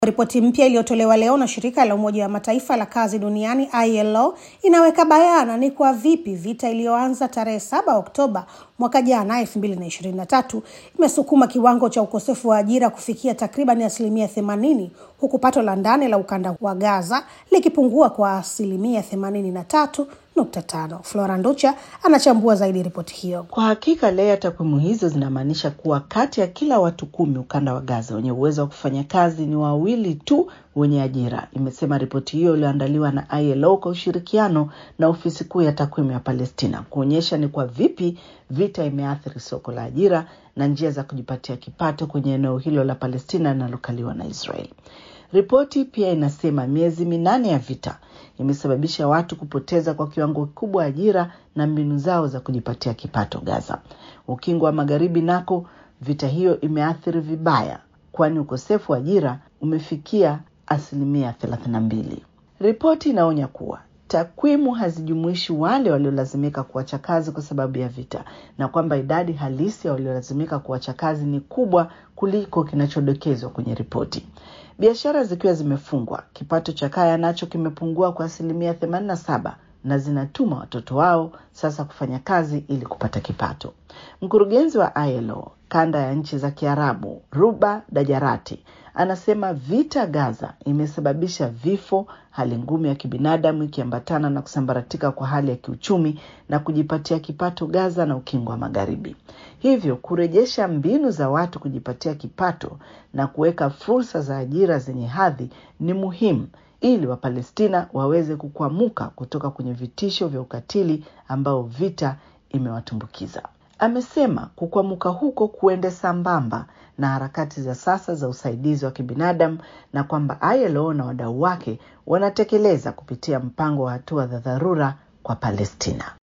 Ripoti mpya iliyotolewa leo na shirika la Umoja wa Mataifa la kazi duniani ILO inaweka bayana ni kwa vipi vita iliyoanza tarehe 7 Oktoba mwaka jana 2023 imesukuma kiwango cha ukosefu wa ajira kufikia takriban asilimia 80 huku pato la ndani la ukanda wa Gaza likipungua kwa asilimia 83.5. Flora Nducha anachambua zaidi ripoti hiyo. Kwa hakika Lea, takwimu hizo zinamaanisha kuwa kati ya kila watu kumi ukanda wa Gaza wenye uwezo wa kufanya kazi ni wawili tu wenye ajira, imesema ripoti hiyo iliyoandaliwa na ILO kwa ushirikiano na ofisi kuu ya takwimu ya Palestina, kuonyesha ni kwa vipi vita imeathiri soko la ajira na njia za kujipatia kipato kwenye eneo hilo la Palestina linalokaliwa na Israel. Ripoti pia inasema miezi minane ya vita imesababisha watu kupoteza kwa kiwango kikubwa ajira na mbinu zao za kujipatia kipato Gaza. Ukingo wa Magharibi nako vita hiyo imeathiri vibaya, kwani ukosefu wa ajira umefikia asilimia thelathini na mbili. Ripoti inaonya kuwa takwimu hazijumuishi wale waliolazimika kuacha kazi kwa sababu ya vita na kwamba idadi halisi ya waliolazimika kuacha kazi ni kubwa kuliko kinachodokezwa kwenye ripoti. Biashara zikiwa zimefungwa, kipato cha kaya nacho kimepungua kwa asilimia themanini na saba na zinatuma watoto wao sasa kufanya kazi ili kupata kipato. Mkurugenzi wa ILO kanda ya nchi za Kiarabu, Ruba Dajarati, anasema vita Gaza imesababisha vifo, hali ngumu ya kibinadamu ikiambatana na kusambaratika kwa hali ya kiuchumi na kujipatia kipato Gaza na ukingo wa Magharibi. Hivyo kurejesha mbinu za watu kujipatia kipato na kuweka fursa za ajira zenye hadhi ni muhimu ili Wapalestina waweze kukwamuka kutoka kwenye vitisho vya ukatili ambao vita imewatumbukiza. Amesema kukwamuka huko kuende sambamba na harakati za sasa za usaidizi wa kibinadamu na kwamba ILO na wadau wake wanatekeleza kupitia mpango wa hatua za dharura kwa Palestina.